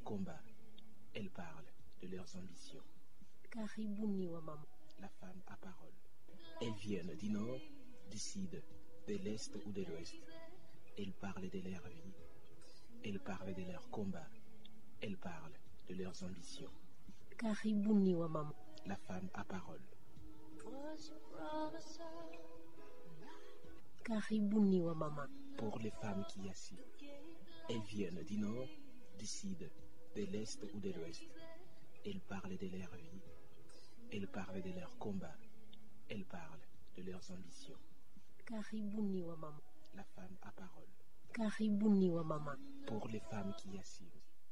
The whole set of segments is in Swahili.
combats. Elles parlent de leurs ambitions. Karibuni wa mama. La femme à parole. Elles viennent du nord, du sud, de l'est ou de l'ouest. Elles parlent de leur vie. Elles parlent de leurs combats. Elles parlent de leurs ambitions. Karibuni wa mama. La femme à parole. Karibuni wa mama. Pour les femmes qui y assis. Elles viennent du nord, du sud, de l'est ou de l'ouest. Elles parlent de leur vie. Elles parlent de leurs combats. Elles parlent de leurs ambitions. Karibuni wa mama. La femme à parole. Karibuni wa mama. Pour les femmes qui y assis.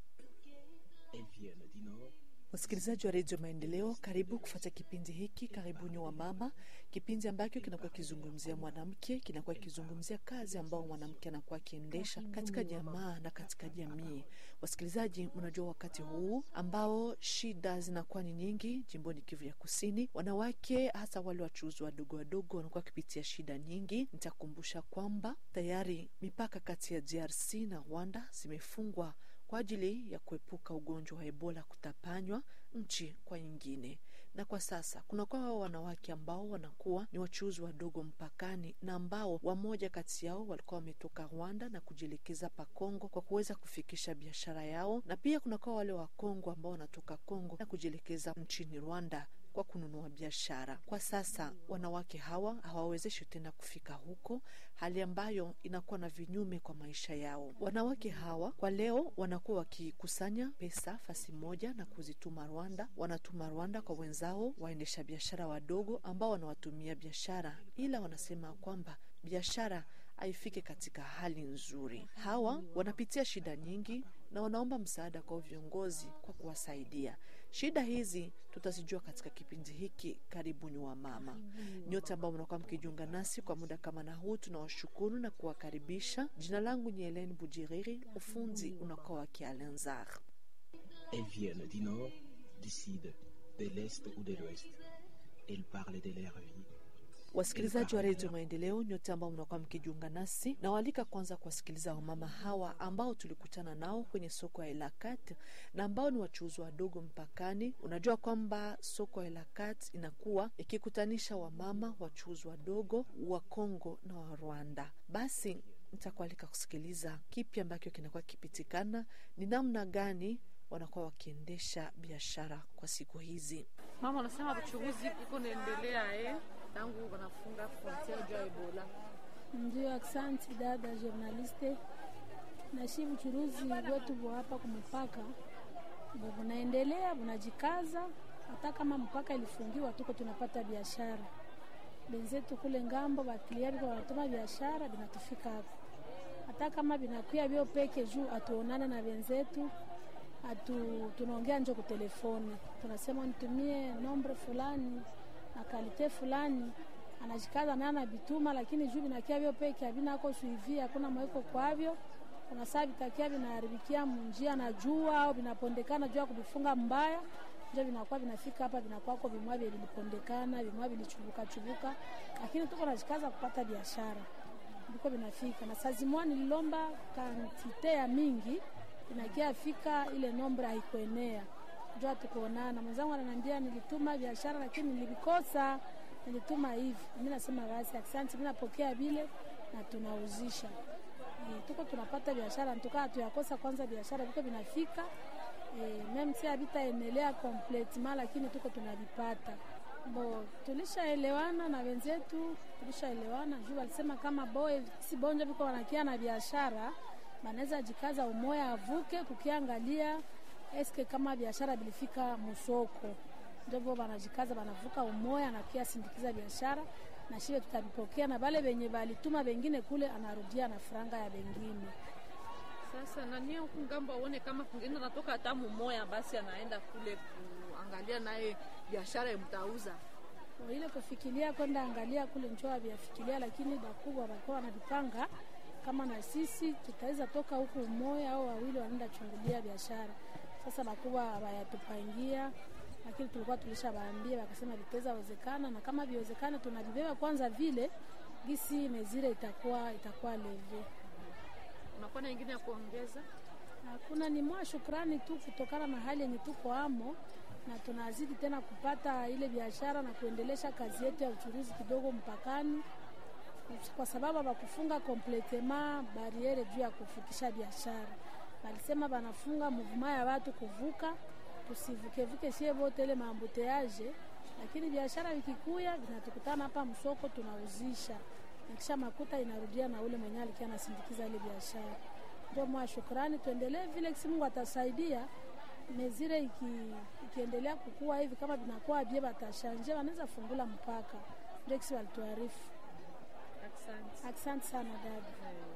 Elles viennent du nord, Wasikilizaji wa redio Maendeleo, karibu kufuata kipindi hiki Karibuni wa Mama, kipindi ambacho kinakuwa kizungumzia mwanamke, kinakuwa kizungumzia kazi ambao mwanamke anakuwa akiendesha katika jamaa na katika jamii. Wasikilizaji, mnajua wakati huu ambao shida zinakuwa ni nyingi jimboni Kivu ya Kusini, wanawake hasa wale wachuuzi wadogo wadogo wanakuwa wakipitia shida nyingi. Nitakumbusha kwamba tayari mipaka kati ya DRC na Rwanda zimefungwa kwa ajili ya kuepuka ugonjwa wa Ebola kutapanywa nchi kwa nyingine. Na kwa sasa kunakuwa wao wanawake ambao wanakuwa ni wachuuzi wadogo mpakani, na ambao wamoja kati yao walikuwa wametoka Rwanda na kujielekeza pa Kongo kwa kuweza kufikisha biashara yao, na pia kunakuwa wale wa Kongo ambao wanatoka Kongo na kujielekeza nchini Rwanda kwa kununua biashara. Kwa sasa wanawake hawa hawawezeshwi tena kufika huko, hali ambayo inakuwa na vinyume kwa maisha yao. Wanawake hawa kwa leo wanakuwa wakikusanya pesa fasi moja na kuzituma Rwanda, wanatuma Rwanda kwa wenzao waendesha biashara wadogo ambao wanawatumia biashara, ila wanasema kwamba biashara haifike katika hali nzuri. Hawa wanapitia shida nyingi na wanaomba msaada kwa viongozi kwa kuwasaidia. Shida hizi tutazijua katika kipindi hiki Karibuni wa Mama. Nyote ambao mnakuwa mkijiunga nasi kwa muda kama na huu, tunawashukuru na kuwakaribisha. Jina langu ni Helen Bujiriri, ufunzi unakuwa wa Kialenzar. Elles viennent du nord, du sud, de l'est ou de l'ouest. Elles parlent de leur vie. Wasikilizaji wa redio Maendeleo, nyote ambao mnakuwa mkijiunga nasi, nawaalika kwanza kuwasikiliza wamama hawa ambao tulikutana nao kwenye soko ya Elakat na ambao ni wachuuzi wadogo mpakani. Unajua kwamba soko ya Elakat inakuwa ikikutanisha wamama wachuuzi wadogo wa Kongo na wa Rwanda. Basi nitakualika kusikiliza kipi ambacho kinakuwa kipitikana, ni namna gani wanakuwa wakiendesha biashara kwa siku hizi. Mama anasema uchuguzi iko naendelea eh, tangu wanafunga frontiere juu ya Ebola. Ndio, aksanti dada journaliste. Nashi buchuruzi wetu bwa hapa kumupaka ndio bunaendelea, bunajikaza. Hata kama mpaka ilifungiwa, tuko tunapata biashara. Benzetu kule ngambo bakilia biko wanatuma biashara, binatufika hapo. Hata kama binakuya bio peke juu atuonane na benzetu atu tunaongea njo ku telefoni, tunasema nitumie nombre fulani na kalite fulani, anajikaza naye anabituma, lakini juu binakia vyo peke avinako suivi, hakuna mweko kwavyo. Kuna saa vitakia vinaharibikia munjia na jua au vinapondekana juu ya kuvifunga mbaya, njo vinakuwa vinafika hapa, vinakwako vimwa vye vilipondekana, vimwa vilichubuka chubuka, lakini tuko najikaza kupata biashara, ndiko vinafika. Na saa zimwa nililomba kantite ya mingi inakia fika ile nombre haikuenea, njo tukuonana. Mwenzangu ananiambia nilituma biashara lakini nilivikosa, nilituma hivi. Mimi nasema basi asante, mimi napokea vile na tunauzisha e, tuko tunapata biashara ntukaa tuyakosa kwanza biashara viko vinafika e, meme si havitaendelea completement, lakini tuko tunavipata bo tulishaelewana na wenzetu, tulishaelewana juu walisema kama boy si bonjo viko wanakia na biashara banaweza jikaza umoya avuke kukiangalia eske kama biashara bilifika musoko, ndio banajikaza banavuka umoya na kia sindikiza biashara na shibe tutavipokea, na bale benye balituma bengine kule anarudia na franga ya bengine. Sasa nani huku ngambo aone kama kungine natoka hata mumoya, basi anaenda kule kuangalia naye biashara mtauza ile kufikiria kwenda angalia kule njoa vyafikiria, lakini bakubwa walikuwa wanavipanga kama na sisi tutaweza toka huku umoja au wawili wanaenda chungulia biashara. Sasa bakubwa hawayatupangia, lakini tulikuwa tulishawaambia, wakasema vitaweza wezekana, na kama viwezekana tunavibeba kwanza vile gisi mezire itakuwa itakuwa leve. unakuwa na ingine ya kuongeza Hakuna, ni mwa shukrani tu kutokana na hali yenye tuko amo, na tunazidi tena kupata ile biashara na kuendelesha kazi yetu ya uchuruzi kidogo mpakani, kwa sababu hawakufunga kompletema bariere juu ya kufukisha biashara. Walisema wanafunga muvuma ya watu kuvuka, tusivukevuke sie vote ile maambuteaje, lakini biashara vikikuya vinatukutana hapa msoko, tunauzisha na kisha makuta inarudia na ule mwenyewe alikuwa anasindikiza ile biashara. Ndio mwa shukrani, tuendelee vile kisi Mungu atasaidia mezire iki, ikiendelea kukua hivi kama vinakuwa bie batashanje wanaweza fungula mpaka. Ndio kisi walituarifu. Asante. Asante sana dada.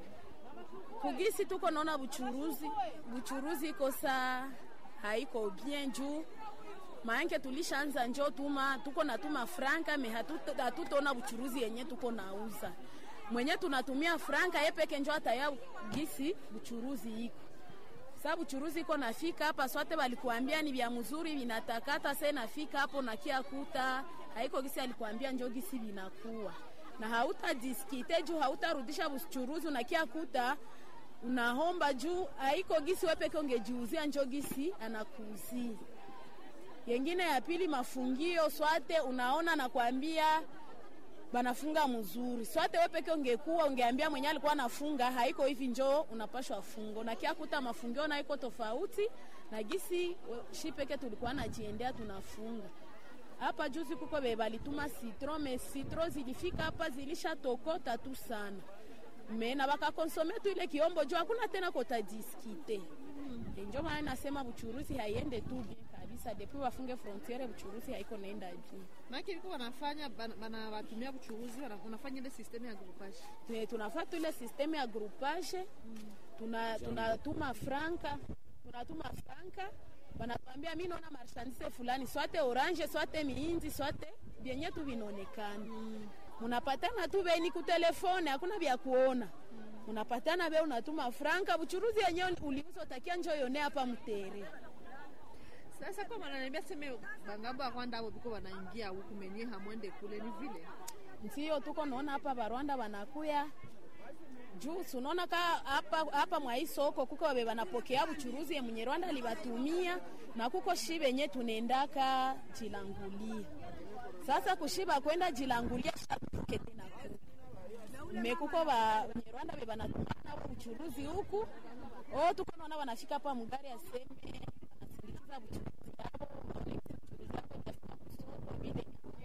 kugisi tuko naona buchuruzi buchuruzi iko saa haiko bien juu maanake tulishaanza njo tuma tuko natuma franka me hatuto- hatutaona buchuruzi yenye tuko nauza mwenye tunatumia franka ye peke njo ataya gisi buchuruzi iko sa buchuruzi iko nafika hapa swate walikuambia ni vya mzuri vinatakata se nafika hapo nakia kuta haiko gisi alikuambia njo gisi vinakuwa na hautadiskite juu hautarudisha buchuruzi unakia kuta unahomba juu haiko gisi wepeke ungejiuzia njo gisi anakuuzia yengine ya pili mafungio swate unaona nakwambia banafunga mzuri swate we peke ungekuwa ungeambia mwenye alikuwa anafunga haiko hivi njo unapashwa fungo na kia kuta mafungio na iko tofauti na gisi we- shi peke tulikuwa najiendea tunafunga hapa juzi kuko be balituma citron me citron zilifika hapa zilishatokota tu sana me na bakakonsome tu ile kiombo juu hakuna tena kotadiskite mm. njo maana nasema buchuruzi haiende tu bien kabisa depuis wafunge frontiere buchuruzi haiko naenda bien Maana liko wanafanya bana- banawatumia buchuruzi wana- wanafanya ile system ya groupage. Ne- tunafata ile systeme ya groupage tuna tunatuma franka tunatuma franka wanatuambia mi naona marchandise fulani swate orange swate miinzi swate vyenye tu vinaonekana munapatana tu beni kutelefone hakuna vya kuona unapatana be unatuma franka buchuruzi yenyewe uliuza utakia njo yone hapa mtere Sasa kwa wananiambia seme bangambo ya Rwanda abo biko wanaingia huku menye hamwende kule ni vile. ndio tuko naona hapa barwanda wanakuya juu sunaona ka hapa hapa mwa hii soko kuko wabe wanapokea buchuruzi ya mwenye Rwanda alibatumia na kuko shi benye tunaendaka jilangulia sasa kushiba kwenda jilangulia shabuke tena kule mekuko ba wenye Rwanda be banatumana buchuruzi huku oh tuko naona wanafika hapa mugari ya sembe wanasindikiza buchuruzi yao waone buchuruzi yao itafika msoko vile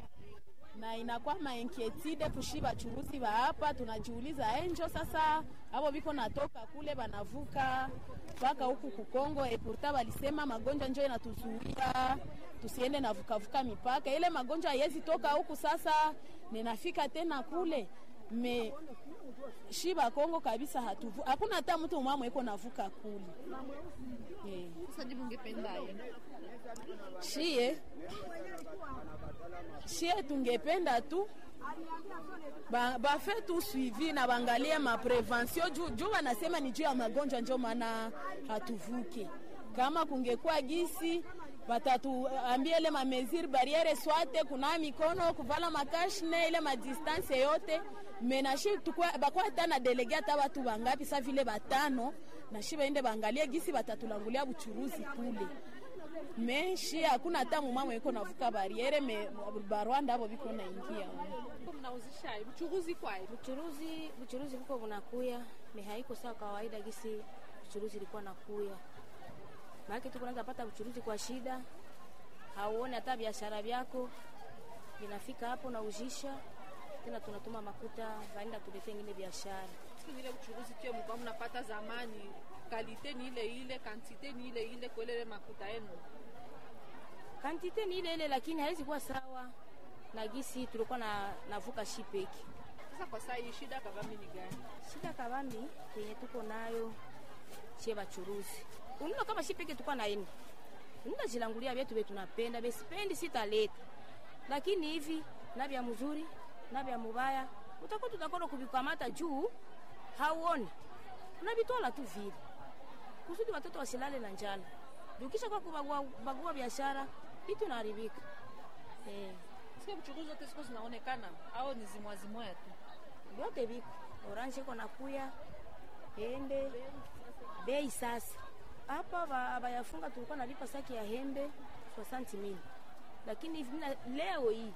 na inakuwa mainkietide kushi bachuruzi ba hapa, tunajiuliza enjo sasa, abo biko natoka kule banavuka mpaka huku Kukongo, epurta balisema magonjwa njo inatuzuia tusiende na vukavuka mipaka. Ile magonjwa haiwezi toka huku, sasa ninafika tena kule me shiba Kongo kabisa, hatuvu hakuna hata mtu mwamwe iko navuka kule yeah. Sasa jibu ungependa aje? shie shie tungependa tu ba- bafe tu suivi na bangalie maprevention juu juu wanasema ni juu ya magonjwa njo maana hatuvuke kama kungekuwa gisi watatuambia ile mameziri bariere swate kuna mikono kuvala makashne ile madistance yote menashi bakwa hata na delege hata watu bangapi sa vile batano nashi baende bangalie gisi batatulangulia buchuruzi kule meshi hakuna hata mumama iko navuka bariere me barwanda abo biko naingia Kwa mnauzisha hivi buchuruzi kwa hivi. buchuruzi buchuruzi kuko bunakuya me haiko sawa kawaida gisi buchuruzi ilikuwa nakuya maake tuko naza pata buchuruzi kwa shida hauone hata biashara vyako vinafika hapo na ujisha tena tunatuma makuta vaenda tulete ingine biashara Siku ile buchuruzi kio mlikuwa mnapata zamani, kalite ni ile ile, kantite ni ile ile kwa ile makuta yenu. kantite ni ile ile lakini haiwezi kuwa sawa na gisi tulikuwa na navuka shipeki Sasa kwa saa hii shida kabambi ni gani? shida kabambi yenye tuko nayo chie bachuruzi unino kama shi peke tukwa naeni unina jilangulia vyetu vye tunapenda besipendi sitaleta lakini hivi na vya mzuri na vya mubaya utakuwa tutakona kuvikamata juu hauoni unavitola tu vile kusudi watoto wasilale na njala ukisha kwa kubagua bagua biashara vitu naharibika eh, Sasa buchuruzi zote ziko zinaonekana au ni zimwa zimwa tu? vyote viko orange iko nakuya ende bei sasa hapa ba- bayafunga tulikuwa nalipa saki ya hembe 60 mil lakini hivi mina- leo hii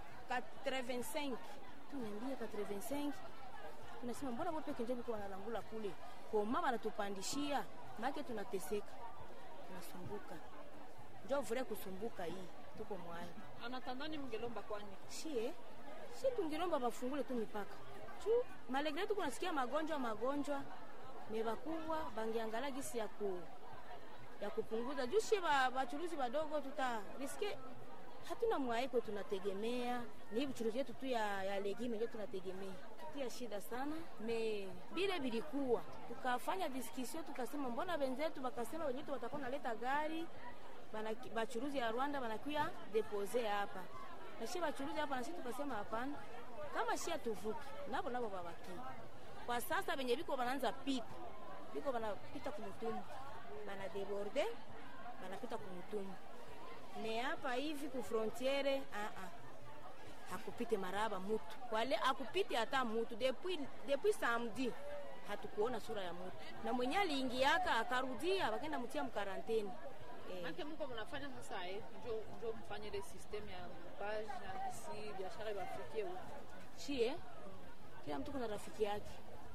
85 tunaambia 85 tunasema mbona bo peke njo biko wanalangula kule koma banatupandishia make tunateseka tunasumbuka njo vure kusumbuka hii tuko mwayo anatandani mngelomba kwani shie si tungilomba bafungule tu mipaka chu malegre tuko nasikia magonjwa magonjwa mebakubwa bangiangala gisi ya ku ya kupunguza juu shie ba- bachuruzi badogo tuta riske hatuna mwaiko tunategemea ni vichuruzi yetu tu ya, ya legime ndio tunategemea tutia shida sana me bile bilikuwa tukafanya diskisio tukasema mbona wenzetu wakasema wenyetu watakuwa naleta gari banaki- bachuruzi ya Rwanda banakuya depose hapa na shie bachuruzi hapa na sisi tukasema hapana kama shia tuvuki nabo nabo babaki kwa sasa benye biko banaanza pita biko banapita kumutumbu bana deborde banapita kumutumbu me hapa hivi ku frontiere ah ah hakupite maraba mutu wale akupite hata mutu depuis depuis samedi hatukuona sura ya mutu na mwenye aliingiaka akarudia bakenda mtia mkaranteni eh. Manake mko mnafanya sasa eh, njo njo mfanye ile system ya mpage na kisi biashara ibafikie huko. chie kila mtu kuna rafiki yake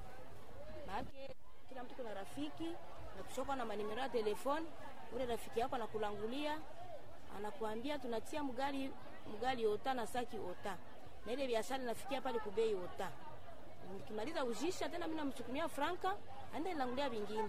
maake kila mtu kuna rafiki na kushoka na manimero ya telefoni ule rafiki yako anakulangulia anakuambia tunatia mgali mgali ota na saki ota na ile biashara inafikia pale kubei ota nikimaliza ujisha tena mimi namchukumia franka aenda nilangulia vingine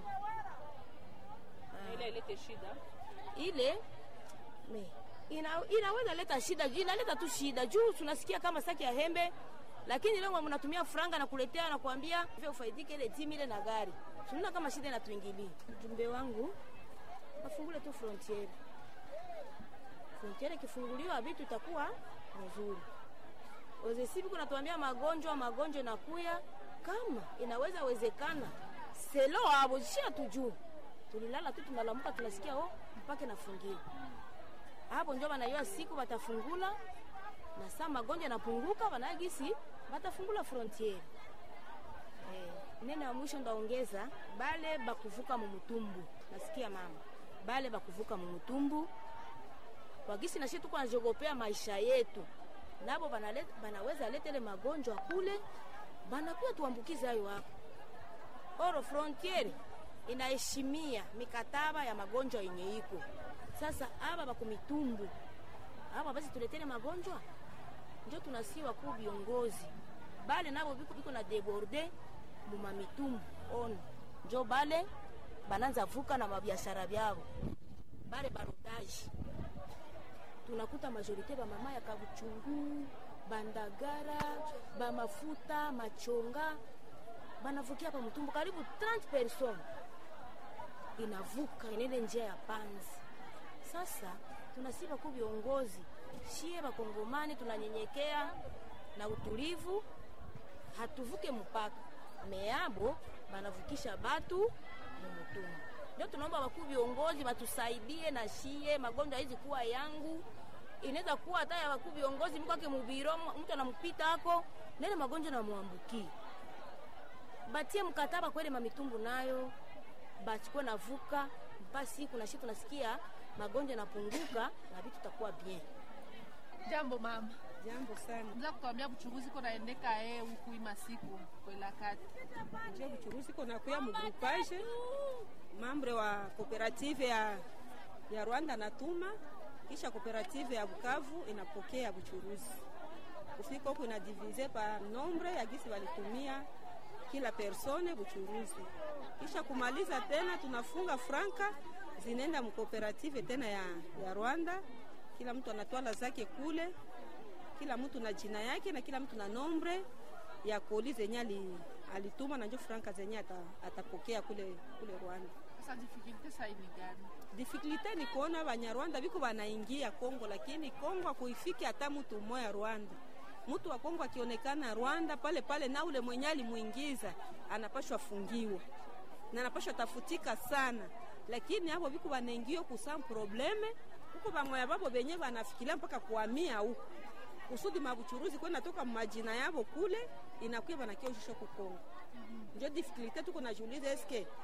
Na ile ilete shida. ile me ina, inaweza leta shida inaleta tu shida juu tunasikia kama saki ya hembe lakini leo mnatumia franga na kuletea na kuambia vile ufaidike ile timu ile na gari tunaona kama shida inatuingilia ujumbe wangu wafungule tu frontiere frontiere ikifunguliwa vitu itakuwa nzuri ozesivi kunatuambia magonjwa magonjwa inakuya kama inaweza wezekana selo abo shia tujuu tulilala tu tunalamuka tunasikia oh mpaka nafungiwa hapo njo banayua siku batafungula na saa magonjwa yanapunguka banagisi batafungula frontiere eh, neno ya mwisho ndaongeza bale bakuvuka mumutumbu nasikia mama bale bakuvuka mumutumbu wagisi nashi tuko najogopea maisha yetu nabo banale- banaweza letele magonjwa kule banakuya tuambukize hayo hapo oro frontiere inaheshimia mikataba ya magonjwa yenye iko sasa aba bakumitumbu aba basi tuletele magonjwa njo tunasiwa ku viongozi bale nabo biko, biko na deborde mumamitumbu ono njo bale bananza vuka na mabiashara byabo bale barodaji tunakuta majorite bamama ya kabuchungu bandagara bamafuta machonga banavukia pa mtumbu karibu 30 person inavuka inende njia ya panzi sasa tunasiba ku viongozi shie bakongomani tunanyenyekea na utulivu hatuvuke mpaka meabo banavukisha batu mumutumbu ndio tunaomba bakuu viongozi batusaidie na shie magonjwa hizi kuwa yangu inaweza kuwa hata ya bakuu viongozi mkwake mubiro mtu anampita ako nene magonjwa namwambukie batie mkataba kwele mamitumbu nayo bachukue navuka basi kuna shi tunasikia magonjwa yanapunguka na vitu takuwa bien Jambo mama. Jambo sana. Mza kutuambia buchuruzi ko naendeka eh huku hii masiku kwela kati. Nje buchuruzi kona kuya mugrupage mambre wa kooperative ya, ya Rwanda natuma kisha kooperative ya Bukavu inapokea buchuruzi kufika huku inadivize pa nombre ya gisi walitumia kila persone buchuruzi, kisha kumaliza tena tunafunga franka zinaenda mkooperative tena ya, ya Rwanda. Kila mtu anatwala zake kule, kila mtu na jina yake na kila mtu na nombre ya koli zenye ali, alituma na njo franka zenye ata, atapokea kule, kule Rwanda. Sasa difficulty sasa ni gani? Difikulite ni kuona Banyarwanda biko banaingia Kongo, lakini Kongo akuifiki hata mtu mmoja Rwanda. Mtu wa Kongo akionekana Rwanda pale pale, na ule mwenye alimuingiza anapashwa fungiwa na anapashwa tafutika sana, lakini hapo biko banaingia kusa probleme huko, bamoya babo benye banafikiria mpaka kuhamia huko kusudi mabuchuruzi kwenda toka majina yabo kule inakuya banakia ushisho ku Kongo. Njo difikulite tuko najiuliza eske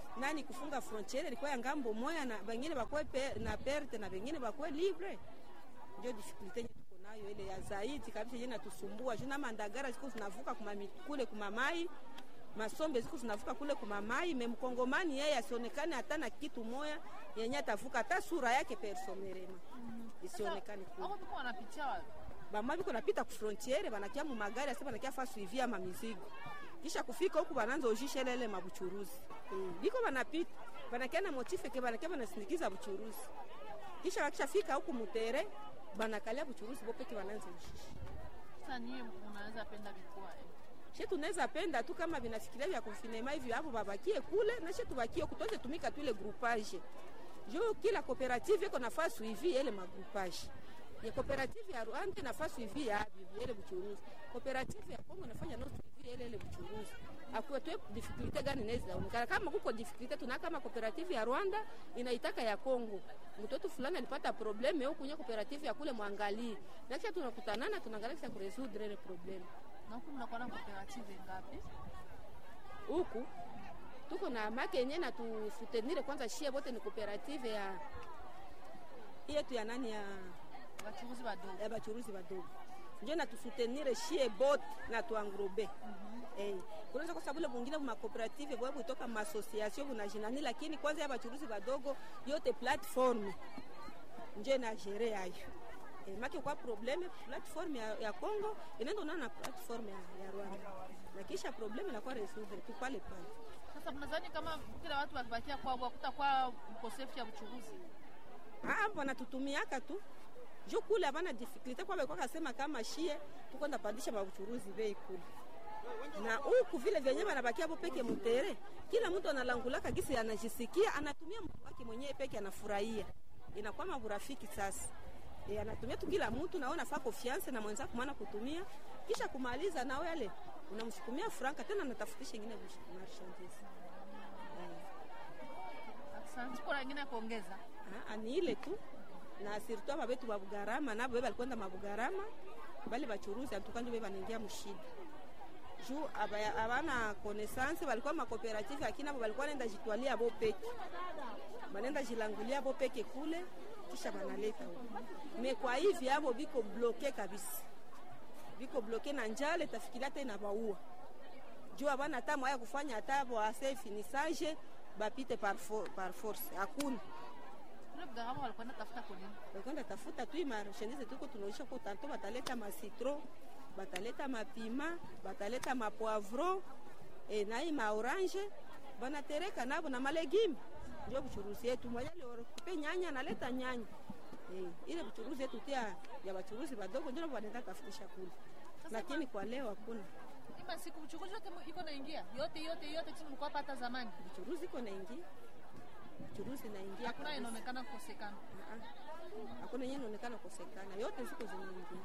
nani kufunga frontiere ilikuwa ya ngambo moya na bengine bakwe pe, na perte na bengine bakwe libre ndio difficulté yenye tuko nayo ile ya zaidi kabisa yenye natusumbua juu na mandagara ziko zinavuka kuma mi- kule kumamai masombe ziko zinavuka kule kumamai me mkongomani yeye asionekane hata na kitu moya yenye atavuka hata sura yake personerema isionekane kule Hapo tuko wanapitia wapi? bama biko napita ku frontiere banakia mu magari ase banakia fa suivi ama mizigo kisha kufika huku bananza ujisha lele mabuchuruzi mm. biko banapita banakia na motife ke banakia banasindikiza buchuruzi kisha wakishafika huku mutere banakalia buchuruzi bopeke bananza ujisha Sasa nyie mnaweza penda vikua eh. she tunaweza penda tu kama vinafikiria vya konfinema hivi hapo babakie kule na she tubakie kutoze tumika tu ile groupage juu kila cooperative iko nafasi suivi ile magroupage ya cooperative ya Rwanda nafasi suivi ya abi ile buchuruzi cooperative ya Kongo nafanya no suivi ile ile buchuruzi akuwe tu difficulty gani inaweza onekana kama kuko difficulty tuna kama cooperative ya Rwanda inaitaka ya Kongo mtoto fulani alipata probleme huko kwenye cooperative ya kule mwangalie na kisha tunakutanana tunaangalia kisha kuresoudre ile probleme Na huku mnakuwa na cooperative ngapi? huku tuko na make yenye na tusutenire kwanza shie bote ni cooperative ya yetu ya nani ya, Wachuruzi wadogo. ya bachuruzi badogo njo na tusutenire shie bote na tuangrobe Eh, kunaweza kwa sababu ile bungine ma cooperative bwa kutoka ma association bunajinani, lakini kwanza ya bachuruzi badogo yote platform njo na gere yayo eh, make kwa probleme platform ya, ya Congo inaenda na na platform ya, ya Rwanda na kisha probleme inakuwa resoudre tu pale pale. Sasa mnadhani kama kila watu wakibakia kwao kutakuwa mkosefu ya uchuruzi? Ah, wanatutumiaka tu jo kule havana difficulty kwa kwa kasema kama shie tuko ndapandisha mabuchuruzi bei kule na huku vile vyenye wanabakia hapo peke mutere, kila mtu analangulaka gisi anajisikia, anatumia mtu wake mwenyewe peke, anafurahia, inakuwa maburafiki sasa. E, anatumia tu kila mtu naona faa confiance na mwenzako mwana kutumia, kisha kumaliza nao yale unamsukumia franka tena anatafutisha ingine marchandise. Asante. Kuna wengine ya kuongeza? Ah, ni ile tu na sirtu aba betu babugarama nabo be balikwenda mabugarama bali bachuruzi antukanje be banaingia mushida juu aba- abana connaissance balikuwa makooperative lakini abo balikuwa nenda jitwalia bo peke banenda jilangulia bo peke kule kisha banaleta huko me kwa hivi abo biko bloke kabisa biko bloke na njale tafikiria hata inabaua juu abana hata mwaya kufanya hata bo ase finissage bapite par, for, par force hakuna Kule Bugarama walikuwa natafuta kunini? bakwenda tafuta tu marchandise tuko tunaisha ko tanto bataleta masitro bataleta mapima bataleta mapoivron e, nai maorange banatereka nabo na malegime ndio buchuruzi yetu mwajali pe nyanya analeta nyanya e, ile buchuruzi yetu tia ya bachuruzi badogo ndio banaenda tafutisha kule lakini kwa leo hakuna Ima siku uchuruzi yote mu- iko naingia yote yote yote chini mlikuwa hapa hata zamani, buchuruzi iko naingia buchuruzi naingia hakuna kabisa. inaonekana kukosekana. Ah, hakuna yenye inaonekana kosekana, yote ziko zinaingia.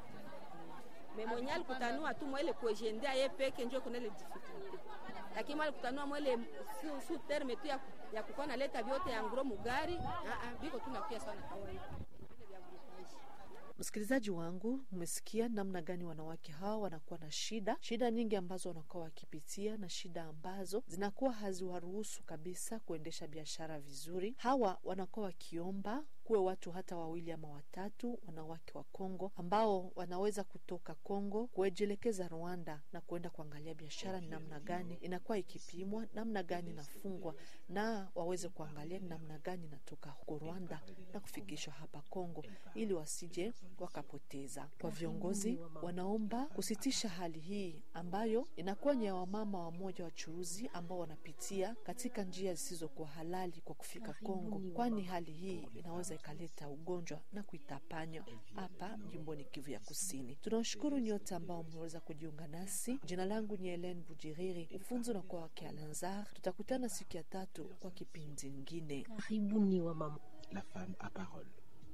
Me mwenye alikutanua tu mwele kuejendea ye peke njo kuna ile difficulty, lakini mwale kutanua mwele su, su terme tu ya, ya kukuwa naleta vyote ya ngro mugari ah, ah, biko tu nakuya sana kawaida Vile vya groupage. Msikilizaji wangu, mmesikia namna gani wanawake hawa wanakuwa na shida, shida nyingi ambazo wanakuwa wakipitia na shida ambazo zinakuwa haziwaruhusu kabisa kuendesha biashara vizuri. Hawa wanakuwa wakiomba kuwe watu hata wawili ama watatu, wanawake wa Kongo ambao wanaweza kutoka Kongo kuejelekeza Rwanda na kuenda kuangalia biashara ni namna gani inakuwa ikipimwa, namna gani inafungwa, na waweze kuangalia ni namna gani inatoka huko Rwanda na kufikishwa hapa Kongo ili wasije wakapoteza. Kwa viongozi, wanaomba kusitisha hali hii ambayo inakuwa ni ya wamama wamoja wachuruzi ambao wanapitia katika njia zisizokuwa halali kwa kufika Kongo, kwani hali hii inaweza ikaleta ugonjwa na kuitapanya hapa jimboni Kivu ya Kusini. Tunawashukuru nyote ambao mmeweza kujiunga nasi. Jina langu ni Helen Bujiriri, ufunzi na kwa wake Alanzar. Tutakutana siku ya tatu kwa kipindi ngine. Karibuni wa mama. La femme à parole.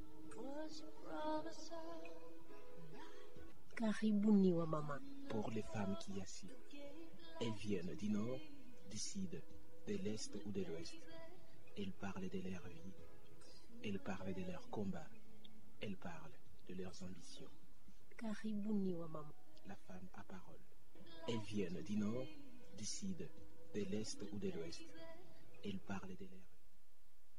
Karibuni wa mama. Pour les femmes qui assis. Elles viennent du nord, du sud, de l'est ou de l'ouest. Elles parlent de leur vie. Elles parlent de leurs combats. Elles parlent de leurs ambitions. Karibuni wa mama. La femme à parole. Elles viennent du nord, du sud, de l'est ou de l'ouest. Elle parle de leur